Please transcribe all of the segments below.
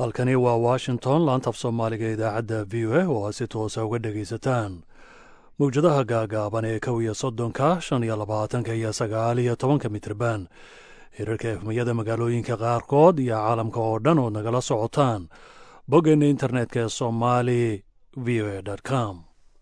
halkani waa washington laantaf soomaaliga idaacadda v o a oo aad si toosa uga dhegaysataan mawjadaha gaagaaban ee kow iyo soddonka shan iyo labaatanka iyo sagaal iyo tobanka mitrban hirarka efmiyada magaalooyinka qaarkood iyo caalamka oo dhan ood nagala socotaan boggeena internetka ee somali v o a com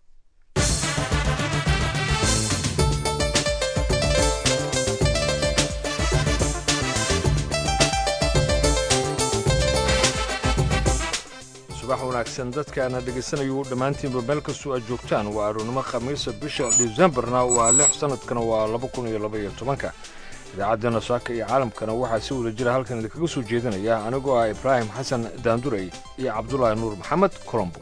subax wanaagsan dadkaana dhegaysanayuu dhammaantiinba meel kastoo aad joogtaan waa aroonnimo khamiisa bisha disembarna waa lix sannadkana waa laba kun iyo laba iyo tobanka idaacaddeenna saaka iyo caalamkana waxaa si wada jira halkan idinkaga soo jeedinaya anigoo ah ibraahim xasan daandurey iyo cabdulaahi nuur maxamed colombo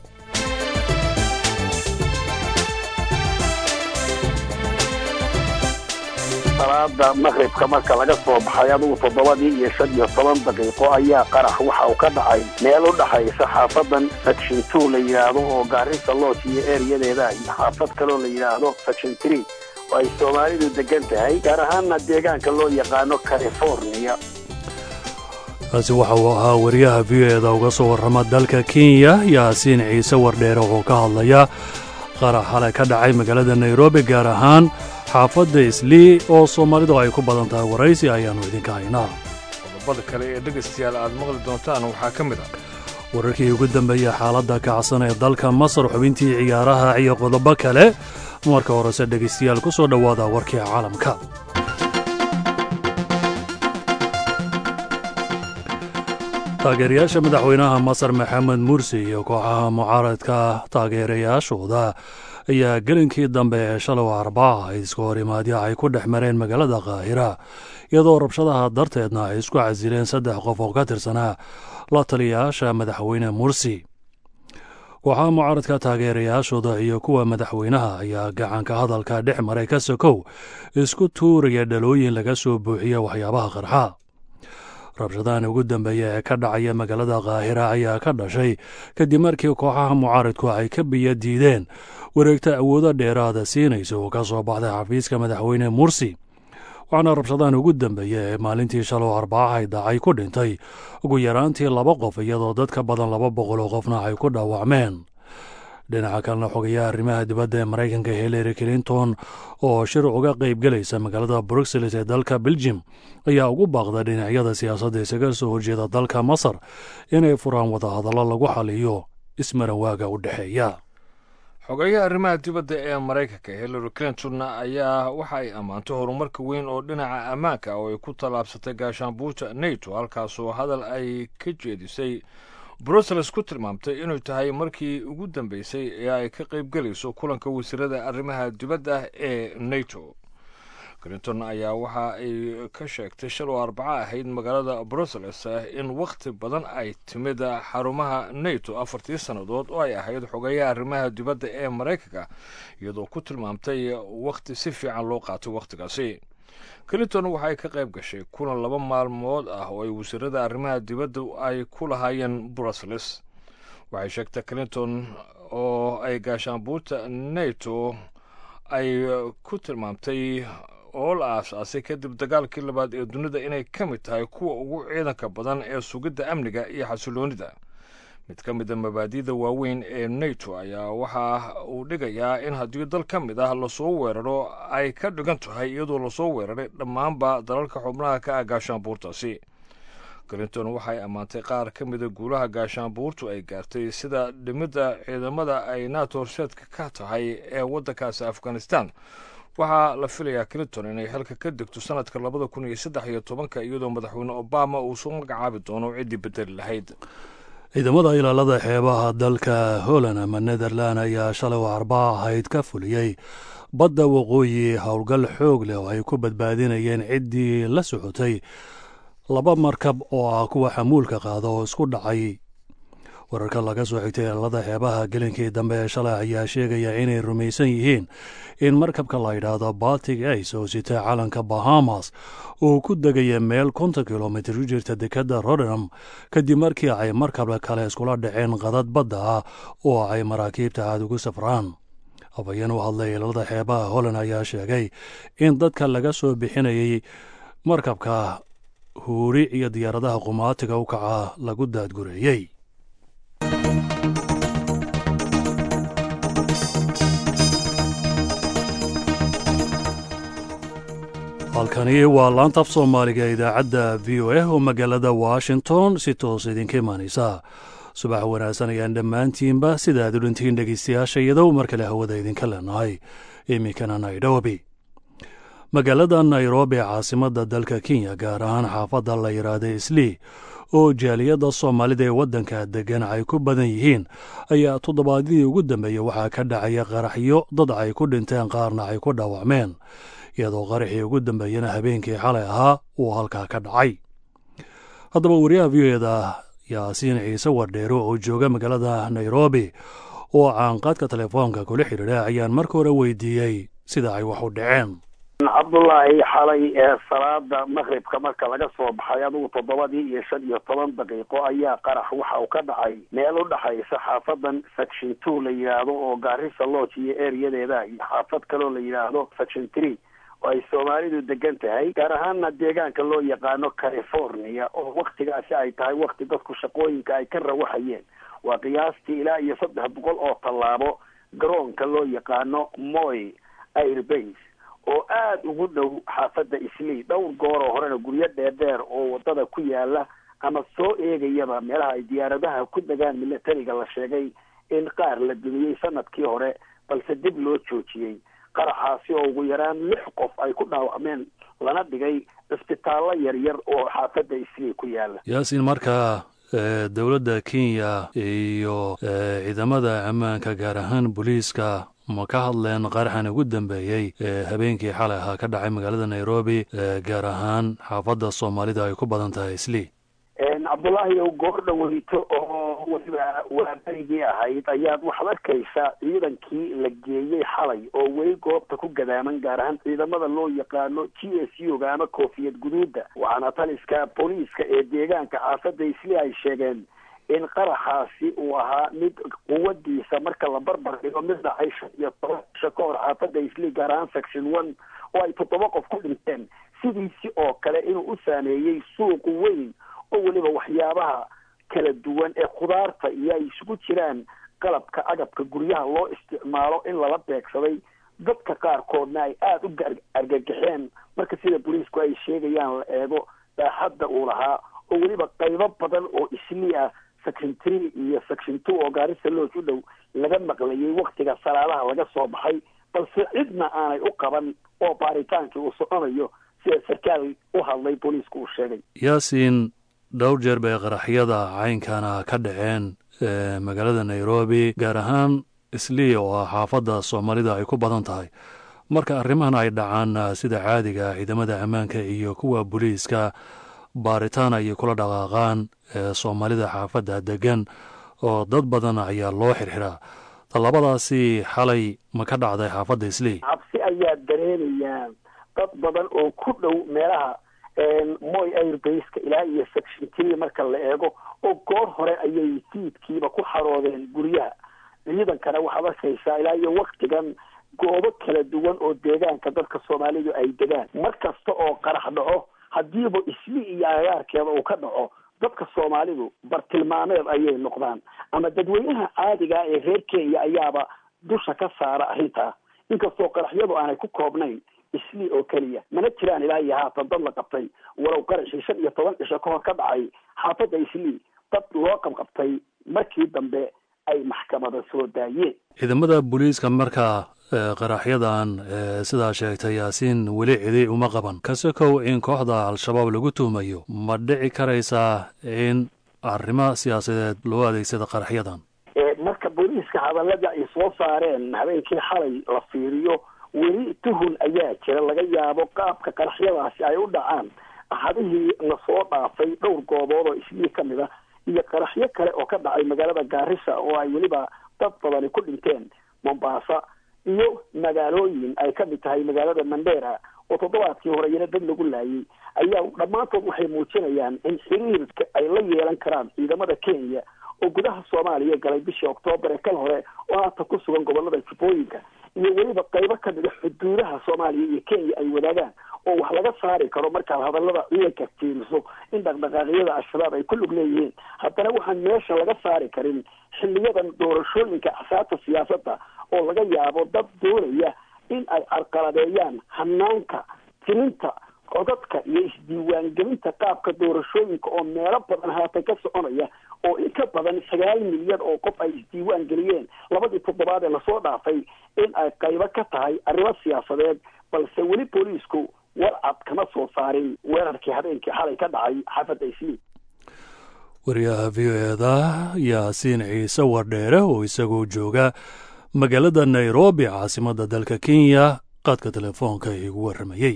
salaada maqribka marka laga soo baxay adugu toddobadii iyo shan iyo toban daqiiqo ayaa qarax waxa uu ka dhacay meel u dhaxaysa xaafadan section two la yidhaahdo oo gaarisa loos iyo ereyadeeda iyo xaafad kaloo la yidhaahdo section tree oo ay soomaalidu degan tahay gaar ahaanna deegaanka loo yaqaano california kaasi waxa uu ahaa wariyaha v o eda uga soo warrama dalka kenya yaasiin ciise wardheere oo ka hadlaya qarax xalay ka dhacay magaalada nairobi gaar ahaan xaafadda islii oo soomaalidu ay ku badan tahay waraysi ayaannu idinka haynaa qodobada kale ee dhegaystayaal aad maqli doontaan waxaa ka mid ah wararkii ugu dambeeyey xaaladda kacsan ee dalka masar xubintii ciyaaraha iyo qodobo kale marka horese dhegaystayaal ku soo dhowaada warkii caalamka taageerayaasha madaxweynaha masar maxamed mursi iyo kooxaha mucaaradka taageerayaashooda ayaa gelinkii dambe ee shalow arbaa ay iska horimaadyo ay ku dhex mareen magaalada kaahira iyadoo rabshadaha darteedna ay isku casileen saddex qof oo ka tirsanaa la taliyayaasha madaxweyne mursi kooxaha mucaaradka taageerayaashooda iyo kuwa madaxweynaha ayaa gacanka hadalka dhex maray ka sokow isku tuuraya dhalooyin laga soo buuxiya waxyaabaha qarxa rabshadahan ugu dambeeya ee ka dhacaya magaalada kaahira ayaa ka dhashay kadib markii kooxaha mucaaridku ay ka biyo diideen wareegta awoodo dheeraada siinaysa oo ka soo baxday xafiiska madaxweyne mursi waxaana rabshadahan ugu dambeeya ee maalintii shalow arbaaxay dacay ku dhintay ugu yaraantii laba qof iyadoo dad ka badan laba boqol oo qofna ay ku dhaawacmeen dhinaca kalena xogayaha arrimaha dibadda ee maraykanka hillary clinton oo shir uga qaybgelaysa magaalada bruxelles ee dalka beljim ayaa ugu baaqda dhinacyada siyaasadda isaga soo horjeeda dalka masar inay furaan wadahadallo lagu xaliyo ismaranwaaga u dhexeeya xogeyaha arrimaha dibadda ee maraykanka hillary clinton ayaa waxa ay ammaantay horumarka weyn oo dhinaca ammaanka oo ay ku tallaabsatay gaashaanbuurta nato halkaasoo hadal ay ka jeedisay brussels ku tilmaamtay inuu tahay markii ugu dambeysay ee ay ka qaybgelayso kulanka wasiirada arrimaha dibadda ee nato clinton ayaa waxa ay ka sheegtay shalow arbaco ahayd magaalada brussels in wakhti badan ay timid xarumaha nato afartii sannadood oo ay ahayd xogeyaha arrimaha dibadda ee maraykanka iyadoo ku tilmaamtay wakhti si fiican loo qaatay wakhtigaasi clinton waxay ka qayb gashay kulan laba maalmood ah oo ay wasiirada arrimaha dibadda ay ku lahaayeen brussels waxay sheegtay clinton oo ay gaashaanbuurta nato ay ku tilmaamtay oo la aas-aasay kadib dagaalkii labaad ee dunida inay ka mid tahay kuwa ugu ciidanka badan ee sugidda amniga iyo xasiloonida mid ka mid a mabaadi'da waaweyn ee nato ayaa waxa uu dhigayaa in haddii dal ka mid ah lasoo weeraro ay ka dhigan tahay iyadoo lasoo weeraray dhammaanba dalalka xubnaha ka ah gaashaanbuurtaasi clinton waxay ammaantay qaar ka mida guulaha gaashaanbuurtu ay gaartay sida dhimidda ciidamada ay nato horseedka ka tahay ee waddankaasi afghanistan waxaa la filayaa clinton inay xilka ka degto sanadka labada kun iyo saddex iyo tobanka iyadoo madaxweyne obama uu soo magacaabi doono ciddii bedeli lahayd ciidamada ilaalada xeebaha dalka holland ama netherland ayaa shalay arbaa ahayd ka fuliyey badda waqooyi howlgal xoog leh oo ay ku badbaadinayeen ciddii la socotay laba markab oo ah kuwa xamuulka qaada oo isku dhacay wararka laga soo xigtay ilaalada xeebaha gelinkii dambe ee shalay ayaa sheegaya inay rumaysan yihiin in markabka la yidhaahdo baltic ace oo sitay calanka bahamas uu ku degaya meel konton kilomitir u jirta dekadda rotterdam kadib markii ay markab kale iskula dhaceen qadad badda ah oo ay maraakiibta aad ugu safraan habayeen u hadlay ilaalada xeebaha holland ayaa sheegay in dadka laga soo bixinayay markabka huuri iyo diyaaradaha qumaatiga u kaca lagu daadgureeyey halkani waa laanta af soomaaliga idaacadda v o a oo magaalada washington si toos idinka imaanaysa subax wanaagsan ayaan dhammaantiinba sida aad u dhintiin dhegeystayaasha iyadow mar kale hawada idinka leenahay iminkana nairobi magaalada nairobi caasimadda dalka kenya gaar ahaan xaafadda la yidhaahda islii oo jaaliyadda soomaalida ee waddanka deggan ay ku badan yihiin ayaa toddobaadyadii ugu dambeeyey waxaa ka dhacaya qaraxyo dad ay ku dhinteen qaarna ay ku dhaawacmeen iyadoo qaraxii ugu dambeeyana habeenkii xalay ahaa uu halkaa ka dhacay haddaba wariyaha v o eda yaasiin ciise wardheero oo jooga magaalada nairobi oo caanqaadka telefoonka kula xidhiidha ayaan marka hore weydiiyey sida ay wax u dhaceen cabdullaahi xalay ee salaada maqribka marka laga soo baxay adugu toddobadii iyo shan iyo toban daqiiqo ayaa qarax waxa uu ka dhacay meel u dhexaysa xaafadan section two la yidhaahdo oo gaarisa lodge iyo ereyadeeda iyo xaafad kaloo la yidhaahdo section three oo ay soomaalidu degan tahay gaar ahaana deegaanka loo yaqaano california oo waktigaasi ay tahay wakti dadku shaqooyinka ay ka rawaxayeen waa qiyaastii ilaa iyo saddex boqol oo tallaabo garoonka loo yaqaano moy airbase oo aada ugu dhow xaafadda islii dhowr gooroo horena guryo dheerdheer oo wadada ku yaala ama soo eegayaba meelaha ay diyaaradaha ku degaan militariga la sheegay in qaar la dumiyey sanadkii hore balse dib loo joojiyey qaraxaasi oo ugu yaraan lix qof ay ku dhaawacmeen lana dhigay cisbitaallo yaryar oo xaafadda islii ku yaala yaasiin markaa dowladda kenya iyo ciidamada ammaanka gaar ahaan booliiska ma ka hadleen qaraxan ugu dambeeyey ee habeenkii xalay ahaa ka dhacay magaalada nairobi gaar ahaan xaafadda soomaalida ay ku badan tahay islii cabdullaahi ow goor dhaweyto oo weliba waaberigii ahayd ayaad waxaad arkaysaa ciidankii la geeyey xalay oo weli goobta ku gadaaman gaar ahaan ciidamada loo yaqaano g s u ga ama koofiyad guduudda waxaana taliska booliiska ee deegaanka xaafadda isli ay sheegeen in qaraxaasi uu ahaa mid quwadiisa marka la barbar dhigo mid dhacay shan iyo toban bisha ka hor xaafadda isli gaar ahaan section one oo ay toddoba qof ku dhinteen sidiisi oo kale inuu u saameeyey suuq weyn oo weliba waxyaabaha kala duwan ee khudaarta iyo ay isugu jiraan qalabka agabka guryaha loo isticmaalo in lala beegsaday dadka qaarkoodna ay aada u argagaxeen marka sida booliisku ay sheegayaan la eego baaxadda uu lahaa oo weliba qaybo badan oo islii ah section three iyo section two oo gaarisa looj u dhow laga maqlayay waktiga salaadaha laga soo baxay balse cidna aanay u qaban oo baaritaankii uu soconayo sida sarkaal u hadlay booliisku uu sheegay yaasiin dhowr jeer bay qaraxyada caynkana ka dhaceen magaalada nairobi gaar ahaan islii oo ah xaafadda soomaalida ay ku badan tahay marka arrimahan ay dhacaan sida caadiga ciidamada ammaanka iyo kuwa booliiska baaritaan ayay kula dhaqaaqaan soomaalida xaafadda degan oo dad badan ayaa loo xirxiraa tallabadaasi xalay ma ka dhacday xaafadda islii cabsi ayaa dareemayaa dad badan oo ku dhow meelaha moy airbaseka ilaa iyo section three marka la eego oo goor hore ayay fiidkiiba ku xaroodeen guryaha ciidankana waxaad arkaysaa ilaa iyo waktigan goobo kala duwan oo deegaanka dadka soomaalidu ay degaan mar kasta oo qarax dhaco haddiiba isli iyo agaarkeeda uu ka dhaco dadka soomaalidu bartilmaameed ayay noqdaan ama dadweynaha caadiga ee reer kenya ayaaba dusha ka saara arrintaa inkastoo qaraxyadu aanay ku koobnayn islii oo keliya mana jiraan ilaa iyo haatan dad la qabtay walow qaraxii shan iyo toban cisho ka hor ka dhacay xaafadda islii dad loo qabqabtay markii dambe ay maxkamada soo daayeen ciidamada booliiska markaa qaraxyadan sidaa sheegtay yaasiin weli cidi uma qaban kase kow in kooxda al-shabaab lagu tuhmayo ma dhici karaysaa in arrimo siyaasadeed loo adeegsada qaraxyadan marka booliiska hadallada ay soo saareen habeenkii xalay la fiiriyo weli tuhun ayaa jira laga yaabo qaabka qaraxyadaasi ay u dhacaan axadihii lasoo dhaafay dhowr goobood oo islii ka mid ah iyo qaraxyo kale oo ka dhacay magaalada gaarisa oo ay weliba dad badani ku dhinteen mombasa iyo magaalooyin ay ka mid tahay magaalada mandera oo toddobaadkii hore iyana dad lagu laayay ayaa dhammaantood waxay muujinayaan in xiriirka ay la yeelan karaan ciidamada kenya oo gudaha soomaaliya galay bishii oktoobar ee kal hore oo haatan ku sugan gobolada jubbooyinka iyo weliba qaybo ka mida xuduudaha soomaaliya iyo kenya ay wadaagaan oo wax laga saari karo markaad hadallada ciidanka fiiriso in dhaqdhaqaaqyada al-shabaab ay ku lug leeyihiin haddana waxaan meesha laga saari karin xiliyadan doorashooyinka axsaabta siyaasadda oo laga yaabo dad doonaya in ay carqaladeeyaan hanaanka tininta codadka iyo isdiiwaangelinta qaabka doorashooyinka oo meelo badan haatan ka soconaya oo in ka badan sagaal milyan oo qof ay isdiiwaan geliyeen labadii toddobaad ee lasoo dhaafay in ay qaybo ka tahay arrimo siyaasadeed balse weli booliisku warcad kama soo saarin weerarkii habeenkii xalay ka dhacay xaafadda isliim wariyaha v o eda yaasiin ciise wardheere oo isagoo jooga magaalada nairobi caasimadda dalka kenya qaadka telefoonka igu warramayey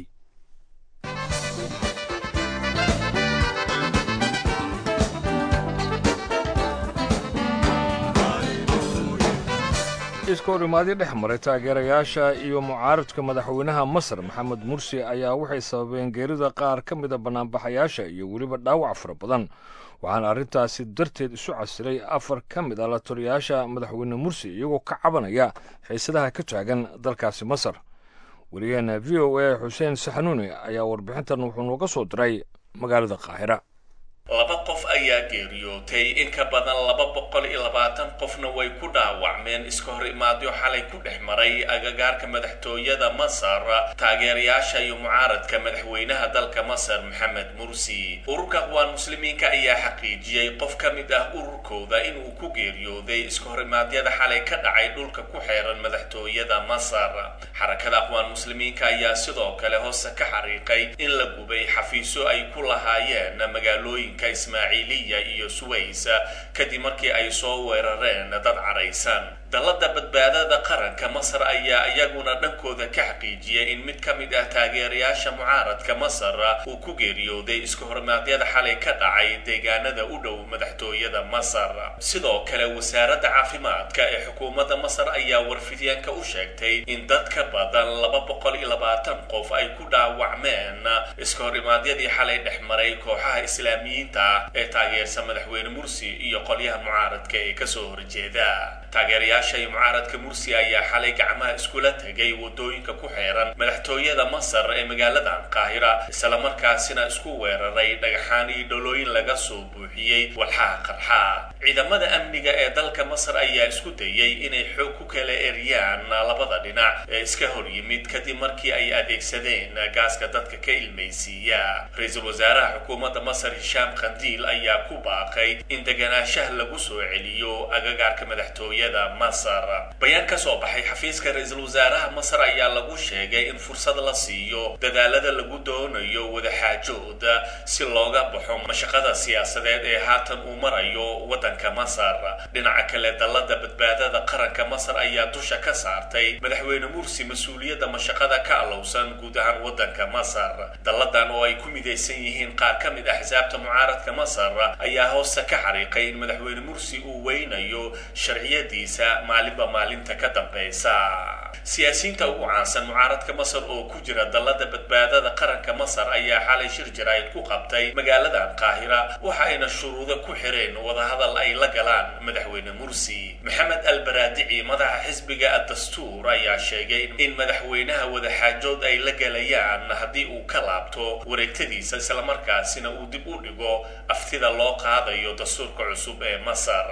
iska horimaadyo dhex maray taageerayaasha iyo mucaaradka madaxweynaha masar maxamed mursi ayaa waxay sababeen geerida qaar ka mida bannaanbaxayaasha iyo weliba dhaawac fara badan waxaana arrintaasi darteed isu casilay afar ka mid ah la taliyayaasha madaxweyne mursi iyagoo ka cabanaya xiisadaha ka taagan dalkaasi masar weligeena v o a xuseen saxanuuni ayaa warbixintan wuxuu nooga soo diray magaalada qaahira laba qof ayaa geeriyootay in ka badan laba boqol iyo labaatan qofna way ku dhaawacmeen iska hor imaadyo xalay ku dhex maray agagaarka madaxtooyada masar taageerayaasha iyo mucaaradka madaxweynaha dalka masar maxamed mursi ururka aqwaan muslimiinka ayaa xaqiijiyey qof ka mid ah ururkooda inuu ku geeriyooday iska hor imaadyada xalay ka dhacay dhulka ku xeeran madaxtooyada masar xarakada aqwaan muslimiinka ayaa sidoo kale hoose ka xariiqay in la gubay xafiisyo ay ku lahaayeen magaalooyin ismaaciiliya iyo suways kadib markii ay soo weerareen dad caraysan dallada badbaadada qaranka masar ayaa iyaguna dhankooda ka xaqiijiyay in mid ka mid ah taageerayaasha mucaaradka masar uu ku geeriyooday iska hormaadyada xalay ka dhacay deegaanada u dhow madaxtooyada masar sidoo kale wasaaradda caafimaadka ee xukuumadda masar ayaa warfidyaanka u sheegtay in dad ka badan laba boqol iyo labaatan qof ay ku dhaawacmeen iska hor imaadyadii xalay dhex maray kooxaha islaamiyiinta ee taageersa madaxweyne mursi iyo qolyaha mucaaradka ee kasoo horjeeda taageerayaasha iyo mucaaradka mursi ayaa xalay gacmaha iskula tegay wadooyinka ku xeeran madaxtooyada masar ee magaaladan qaahira islamarkaasina isku weeraray dhagaxaan iyo dholooyin laga soo buuxiyey walxaha qarxa ciidamada amniga ee dalka masar ayaa isku dayay inay xoog ku kala eriyaan labada dhinac ee iska hor yimid kadib markii ay adeegsadeen gaaska dadka ka ilmaysiiya ra-iisul wasaaraha xukuumadda masar hishaam khandiil ayaa ku baaqay in deganaanshaha lagu soo celiyo agagaarka madaxtooyada masar bayaan ka soo baxay xafiiska ra-iisul wasaaraha masar ayaa lagu sheegay in fursad la siiyo dadaalada lagu doonayo wadaxaajooda si looga baxo mashaqada siyaasadeed ee haatan uu marayo waddanka masar dhinaca kale dallada badbaadada qaranka masar ayaa dusha ka saartay madaxweyne mursi mas-uuliyadda mashaqada ka alowsan guud ahaan waddanka masar dalladan oo ay ku midaysan yihiin qaar ka mid axsaabta mucaaradka masar ayaa hoosta ka xariiqay in madaxweyne mursi uu weynayo sharciyadiisa maalinba maalinta ka dambeysa siyaasiyiinta ugu caansan mucaaradka masar oo ku jira dallada badbaadada qaranka masar ayaa xalay shir jaraa'id ku qabtay magaaladan qaahira waxa ayna shuruudo ku xireen wadahadal ay la galaan madaxweyne mursi maxamed albaraadici madaxa xisbiga addastuur ayaa sheegay in madaxweynaha wadaxaajood ay la galayaan haddii uu ka laabto wareegtadiisa islamarkaasina uu dib u dhigo aftida loo qaadayo dastuurka cusub ee masar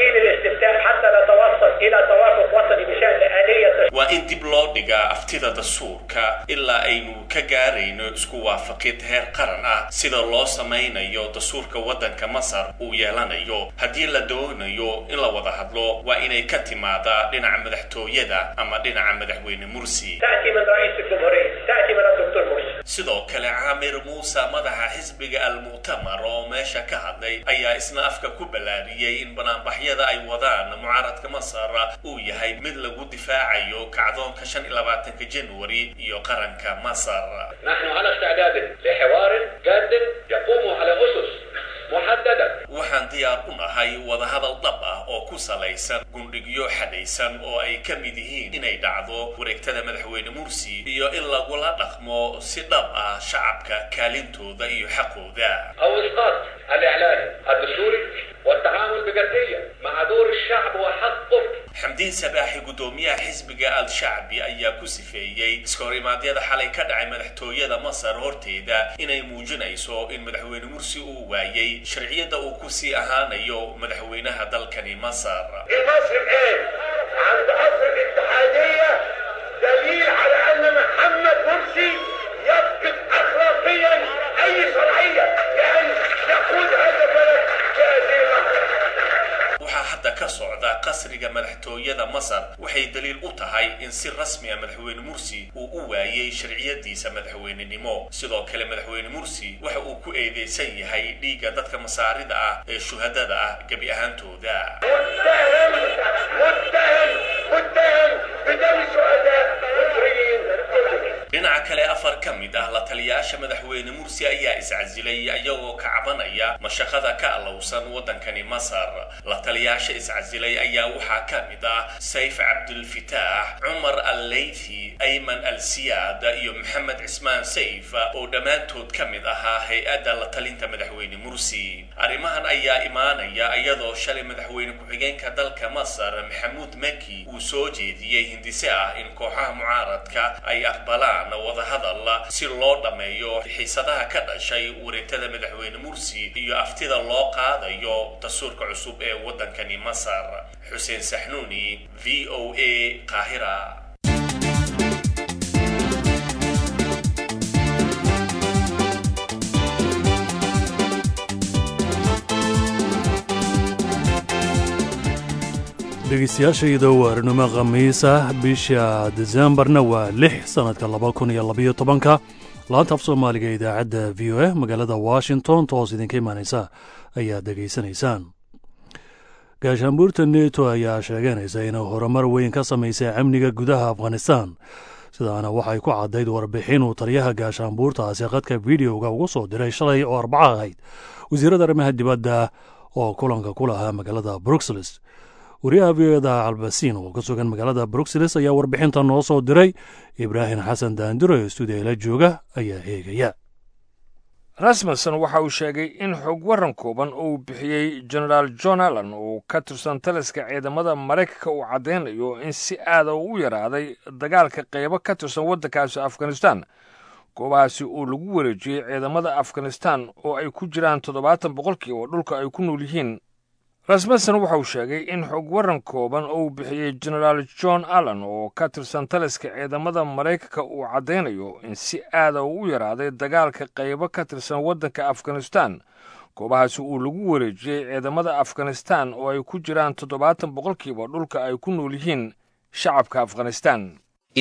waa in dib loo dhigaa aftida dastuurka ilaa aynu ka gaarayno isku waafaqid heer qaran ah sida loo samaynayo dastuurka waddanka masar uu yeelanayo haddii la doonayo in la wada hadlo waa inay ka timaadaa dhinaca madaxtooyada ama dhinaca madaxweyne mursi sidoo kale caamir muuse madaxa xisbiga almu'tamar oo meesha ka hadlay ayaa isna afka ku ballaariyey in banaanbaxyada ay wadaan mucaaradka masar uu yahay mid lagu difaacayo kacdoonka shan iyo labaatanka januari iyo qaranka masar نحن على استعداد لحوار جاد يقوم على أسس محددة waxaan diyaar u nahay wadahadal dhab ah oo ku salaysan gundhigyo xadhaysan oo ay ka mid yihiin inay dhacdo wareegtada madaxweyne mursi iyo in lagula dhaqmo si dhab ah shacabka kaalintooda iyo xaqooda أو إسقاط الإعلان الدستوري والتعامل بجدية مع دور الشعب وحقه xamdiin sabaaxi guddoomiyaha xisbiga al-shacbi ayaa ku sifeeyey iska hor imaadyada xalay ka dhacay madaxtooyada masar horteeda inay muujinayso in madaxweyne mursi uu waayey sharciyadda uu kusii ahaanayo madaxweynaha dalkani masar مصر الآن عند قصر الاتحادية دليل على أن محمد مرسي يفقد أخلاقيا أي شرعية لأن يقود هذا البلد في هذه اللحظة waxaa hadda ka socda qasriga madaxtooyada masar waxay daliil u tahay in si rasmi a madaxweyne mursi uu u waayey sharciyadiisa madaxweynenimo sidoo kale madaxweyne mursi waxa uu ku eedeysan yahay dhiigga dadka masaarida ah ee shuhadada ah gebi ahaantooda متهم متهم متهم بدم شهداء مصريين كلهم dhinaca kale afar ka mid ah la taliyaasha madaxweyne mursi ayaa iscasilay iyagoo ka cabanaya mashaqada ka alowsan waddankani masar la taliyaasha iscasilay ayaa waxaa ka mid ah sayf cabdulfitaax cumar al leythi ayman al siyaad iyo maxamed cismaan sayf oo dhammaantood ka mid ahaa hay-adda la talinta madaxweyne mursi arrimahan ayaa imaanaya iyadoo shalay madaxweyne ku-xigeenka dalka masar maxamuud maki uu soo jeediyey hindise ah in kooxaha mucaaradka ay aqbalaan wadahadal si loo dhammeeyo xiisadaha ka dhashay wareegtada madaxweyne mursi iyo aftida loo qaadayo dastuurka cusub ee waddankani masar xuseen saxnuuni v o a qaahira dhegeystayaashayda waarinimo khamiis ah bisha desembarna waa lix sannadka laba kun iyo labaiyo tobanka laanta af soomaaliga ee idaacadda v o a magaalada washington toos idinka imaanaysa ayaad dhegaysanaysaan gaashaanbuurta neto ayaa sheeganaysa inay horumar weyn ka samaysay amniga gudaha afghanistan sidaana waxay ku caddayd warbixin uu taliyaha gaashaanbuurtaasi khadka videoga ugu soo diray shalay oo arbaca ahayd wasiirada arrimaha dibadda oo kulanka ku lahaa magaalada bruxelles wariyaha v oda albasiin oo ka sugan magaalada bruxelles ayaa warbixinta noo soo diray ibraahim xasan daandiro ee stuudiala jooga ayaa eegaya rasmussen waxa uu sheegay in xog waran kooban uu bixiyey genaraal john allan oo ka tirsan taliska ciidamada maraykanka uu caddaynayo in si aada u yaraaday dagaalka qaybo ka tirsan waddankaasi afghanistan goobahaasi uu lagu wareejiyey ciidamada afghanistan oo ay ku jiraan toddobaatan boqolkiiba oo dhulka ay ku nool yihiin rasmussen waxa uu sheegay in xog waran kooban uu bixiyey genaraal john allan oo ka tirsan taliska ciidamada maraykanka uu caddaynayo in si aada u yaraaday dagaalka qaybo ka tirsan waddanka afghanistan goobahaasi uu lagu wareejiyey ciidamada afghanistan oo ay ku jiraan toddobaatan boqolkiiba dhulka ay ku nool yihiin shacabka afghanistan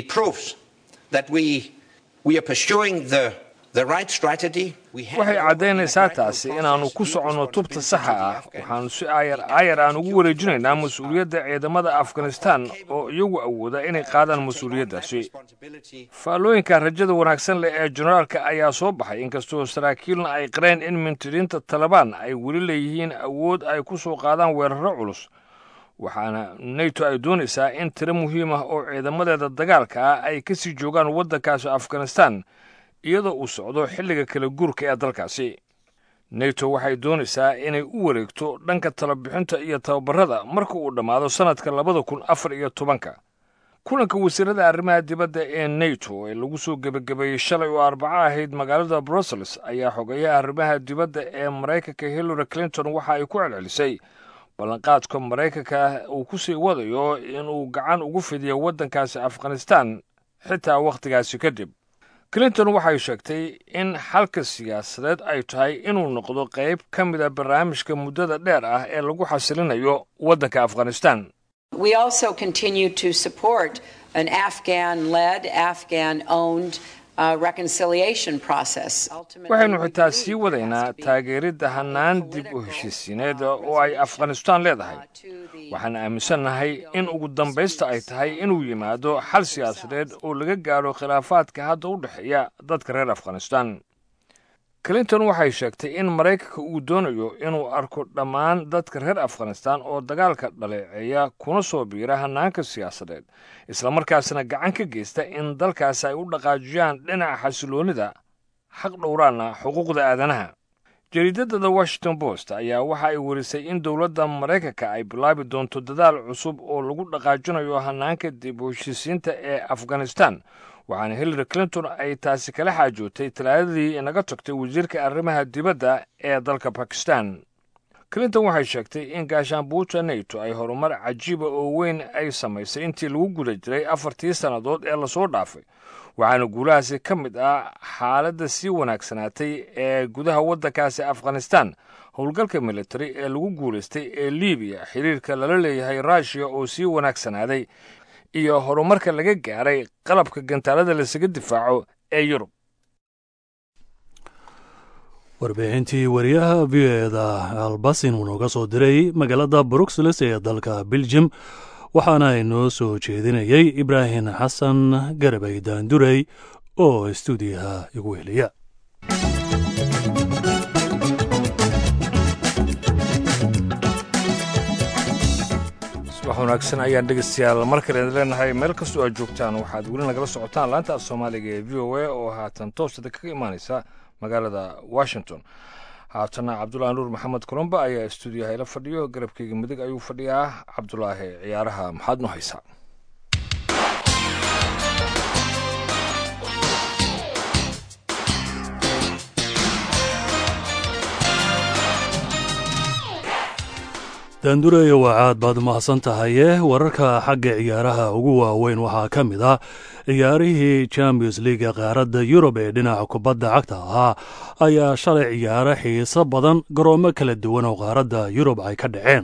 waxay caddaynaysaa taasi inaannu ku soconno tubta saxa ah waxaannu si aayar aayar aan ugu wareejinaynaa mas-uuliyadda ciidamada afghanistan oo iyagu awooda inay qaadaan mas-uuliyaddaasi faallooyinka rajada wanaagsan leh ee generaalka ayaa soo baxay inkastoo saraakiilna ay qareen in mintiriinta talabaan ay weli leeyihiin awood ay ku soo qaadaan weerarro culus waxaana neto ay doonaysaa in tiro muhiim ah oo ciidamadeeda dagaalka ah ay ka sii joogaan waddankaasi afghanistan iyadoo uu socdo xilliga kala guurka ee dalkaasi neto waxay doonaysaa inay u wareegto dhanka talabixinta iyo tababarada marka uu dhammaado sannadka labada kun afar iyo tobanka kulanka wasiirada arrimaha dibadda ee neto ee lagu soo gebagabeeyey shalay oo arbaco ahayd magaalada brussels ayaa xogeeyaha arrimaha dibadda ee maraykanka hillary clinton waxa ay ku celcelisay ballanqaadka maraykanka uu ku sii wadayo inuu gacan ugu fidiyo waddankaasi afghanistan xitaa wakhtigaasi kadib clinton waxay sheegtay in xalka siyaasadeed ay tahay inuu noqdo qayb ka mida barnaamijka muddada dheer ah ee lagu xasilinayo waddanka afghanistan We also continue to support an Afghan led, Afghan owned uh, reconciliation process. waxaynu xitaa sii wadaynaa taageeridda hannaan dib u heshiisiineed oo ay afghanistan leedahay waxaan aaminsannahay in ugu dambaysta ay tahay inuu yimaado xal siyaasadeed oo laga gaadho khilaafaadka hadda u dhexeeya dadka reer afghanistan clinton waxay sheegtay in maraykanka uu doonayo inuu arko dhammaan dadka reer afghanistan oo dagaalka dhaleeceeya kuna soo biira hannaanka siyaasadeed islamarkaasna gacan ka geysta in dalkaasi ay u dhaqaajiyaan dhinaca xasiloonnida xaq dhowraana xuquuqda aadanaha jariidada the washington post ayaa waxa ay werisay in dowladda maraykanka ay bilaabi doonto dadaal cusub oo lagu dhaqaajinayo hanaanka dib u heshiisiinta ee afghanistan waxaana hillary clinton ay taasi kala xaajootay talaadadii inaga tagtay wasiirka arrimaha dibadda ee dalka bakistan clinton waxay sheegtay in gaashaanbuuta nato ay horumar cajiiba oo weyn ay samaysay intii lagu guda jiray afartii sannadood ee lasoo dhaafay waxaana guulahaasi ka mid ah xaaladda sii wanaagsanaatay ee gudaha waddankaasi afghanistan howlgalka militari ee lagu guulaystay ee libiya xiriirka lala leeyahay ruushiya oo sii wanaagsanaaday iyo horumarka laga gaaray qalabka gantaalada lasaga difaaco ee yurub warbixintii wariyaha v o eda albasin uu nooga soo diray magaalada bruxelles ee dalka beljum waxaana inoo soo jeedinayay ibraahim xasan garabay daandurey oo stuudiyaha igu heliya subax wanaagsan ayaan dhegeystayaal mar kale idin leenahay meel kastoo aad joogtaan waxaad weli nagala socotaan laanta af soomaaliga ee v o a oo haatan toostada kaga imaaneysa magaalada washington haatana cabdulaahi nuur maxamed colomba ayaa stuudiyaha ila fadhiyo garabkeyga midig ayuu fadhiyaa cabdulaahi ciyaaraha maxaad nu haysaa daandureyo waa caad baad mahadsan tahaye wararka xagga ciyaaraha ugu waaweyn waxaa ka mid ah ciyaarihii champions leaga qaaradda yurub ee dhinaca kubadda cagta ahaa ayaa shalay ciyaaro xiiso badan garoomo kala duwan oo qaaradda yurub ay ka dhaceen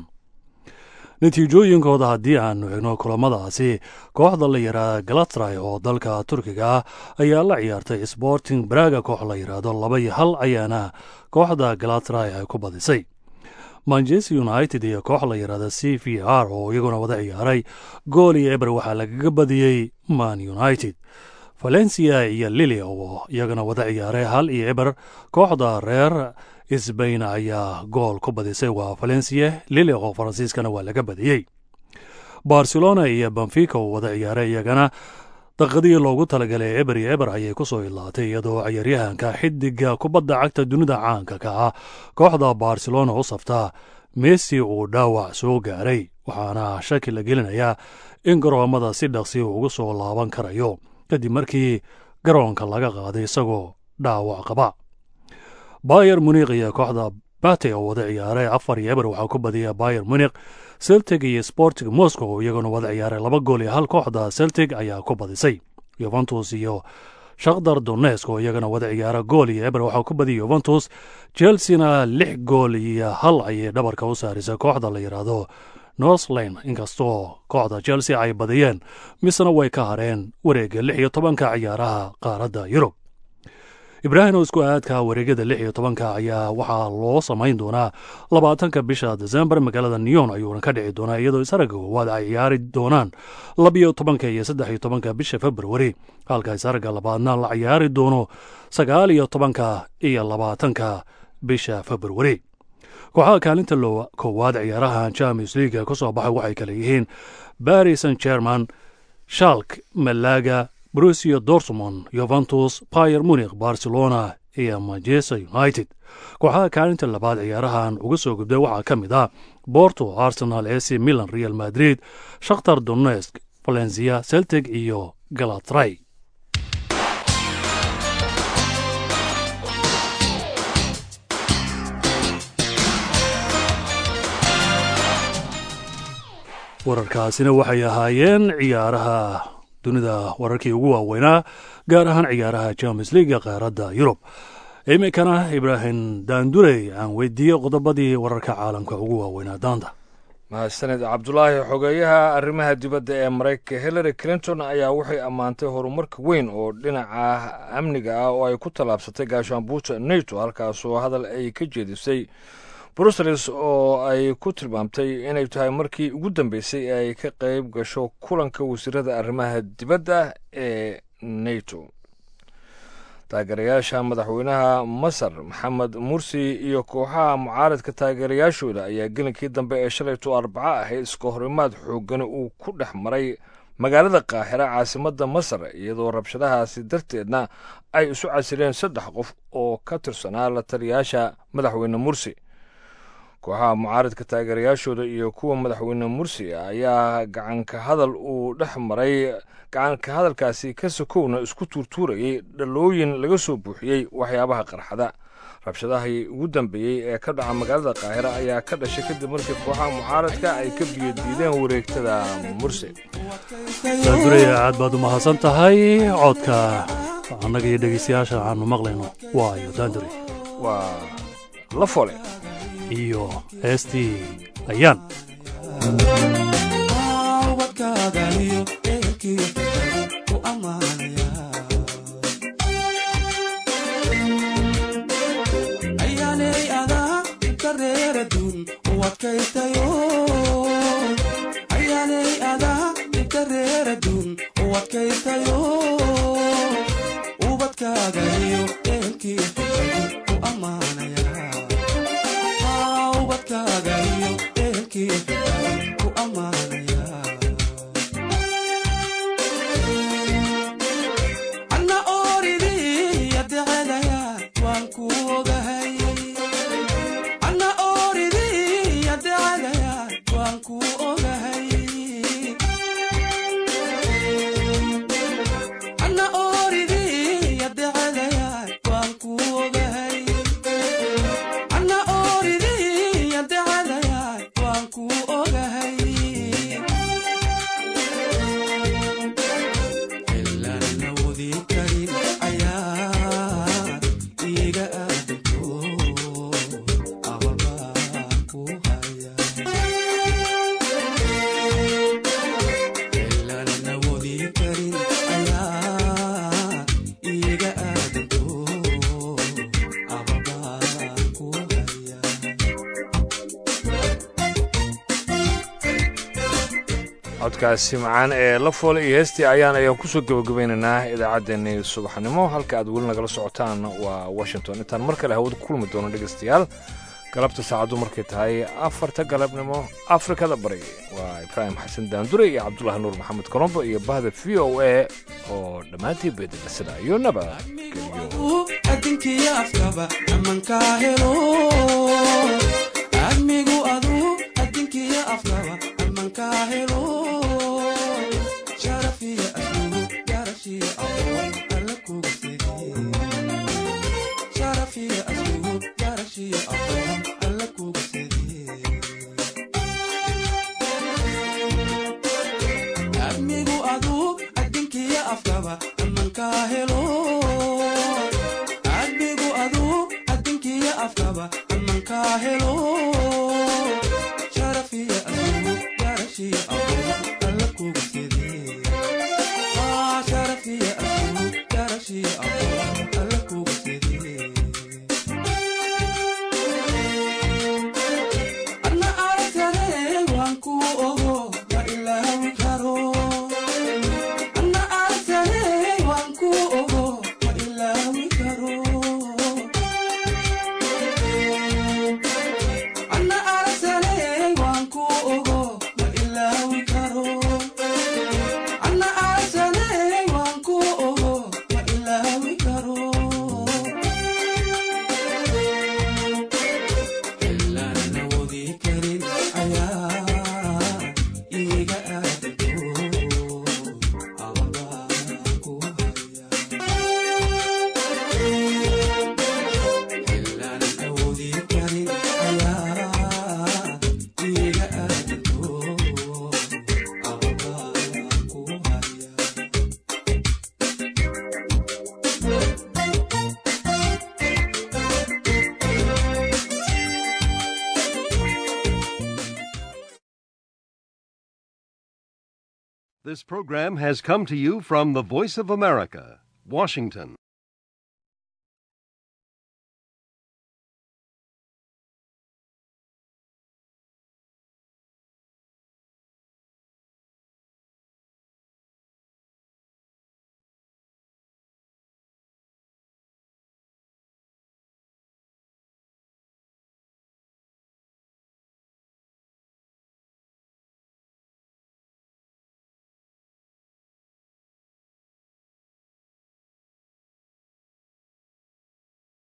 natiijooyinkooda haddii aanu egno kulamadaasi kooxda la yidhaahda galatray oo dalka turkiga ah ayaa la ciyaartay sporting braga koox la yidhaahdo laba iyo hal ayaana kooxda galatray ay ku badisay manchester united iyo koox la yidhaahda c v r oo iyaguna wada ciyaaray gool iyo eber waxaa lagaga badiyey man united valencia iyo lili oo iyagana wada ciyaaray hal iyo eber kooxda reer sbain ayaa gool ku badisay waa valencia lili oo faransiiskana waa laga badiyey barcelona iyo benfica oo wada ciyaaray iyagana daqadii loogu talagalay eber iyo eber ayay ku soo ilaatay iyadoo ciyaaryahanka xidiga kubadda cagta dunida caanka ka ah kooxda barcelona u saftaa messi uu dhaawac soo gaaray waxaana shaki la gelinayaa in garoomada si dhaqsi ugu soo laaban karayo kadib markii garoonka laga qaaday isagoo dhaawac qaba bayer munik iyo kooxda bate oo wada ciyaaray afar iyo eber waxaa ku badiya bayer munik celtic iyo sporting moscow iyaguna wada ciyaaray laba gool iyo hal kooxda celtic ayaa ku badisay yuventus iyo shakhdar donesk oo iyagana wada ciyaara gool iyo eber waxaa ku badiyay yuventus chelseana lix gool iyo hal ayay dhabarka u saarisay kooxda la yidhaahdo northland inkastoo kooxda chelsea ay badiyeen misena way ka hareen wareegga lix iyo tobanka ciyaaraha qaaradda yurub ibraahim oo isku aadka wareegyada lix iyo tobanka ayaa waxaa loo samayn doonaa labaatanka bisha desembar magaalada neyon ayuuna ka dhici doonaa iyadoo isaragga koowaad ay ciyaari doonaan labiyo tobanka iyo saddex iyo tobanka bisha februari halka isaragga labaadna la ciyaari doono sagaal iyo tobanka iyo labaatanka bisha februari kooxaha kaalinta koowaad ciyaaraha champions leaga ka soo baxay waxay kale yihiin baris san german shalk malaga brusia dortmond yuventus bayer munik barcelona iyo manchester united kooxaha kaalinta labaad ciyaarahan uga soo gudbay waxaa ka mid ah borto arsenal ac milan real madrid shakhtar donesk valencia celtic iyo galatray wararkaasina waxay ahaayeen ciyaaraha dunida wararkii ugu waaweynaa gaar ahaan ciyaaraha champions leaga qaaradda yurub iminkana ibraahim daandurey aan weydiiyey qodobadii wararka caalamka ugu waaweynaa daanta mahadsaned cabdulaahi xogeeyaha arrimaha dibadda ee maraykanka hillary clinton ayaa waxay ammaantay horumarka weyn oo dhinaca amniga ah oo ay ku tallaabsatay gaashaanbuuta nato halkaasoo hadal ay ka jeedisay brussels oo ay ku tilmaamtay inay tahay markii ugu dambeysay ee ay ka qayb gasho kulanka wasiirada arrimaha dibadda ee nato taageerayaasha madaxweynaha masar maxamed mursi iyo kooxaha mucaaradka taageerayaashooda ayaa gelinkii dambe ee shalayto arbaco ahayd iska horimaad xoogani uu ku dhex maray magaalada qaahira caasimadda masar iyadoo rabshadahaasi darteedna ay isu casileen saddex qof oo ka tirsanaa la taliyaasha madaxweyne mursi kooxaha mucaaradka taageerayaashooda iyo kuwa madaxweyne mursi ayaa gacanka hadal uu dhex maray gacanka hadalkaasi ka sokowna isku tuurtuurayay dhalooyin laga soo buuxiyey waxyaabaha qarxada rabshadahii ugu dambeeyey ee ka dhaca magaalada qaahira ayaa ka dhashay kadib markii kooxaha mucaaradka ay ka biyodiideen wareegtada mursi daanduraya aad baad u mahadsan tahay codka annaga iyo dhegaystayaasha waxaanu maqlayno waayo daandure waa la fole iyo heestii ayaan codkaasi macaan ee la foole iyo heestii ayaan ayaan kusoo gabagabaynaynaa idaacaddeenii subaxnimo halka aad weli nagala socotaan waa washington intaan mar kale hawada ku kulmi doono dhegaystayaal galabta saacaddu markay tahay afarta galabnimo afrikada bari waa ibraahim xasan daandure iyo cabdulaahi nuur maxamed colombo iyo bahda v o a oo dhammaantii beedela sida iyo nabadgelyo This program has come to you from the Voice of America, Washington.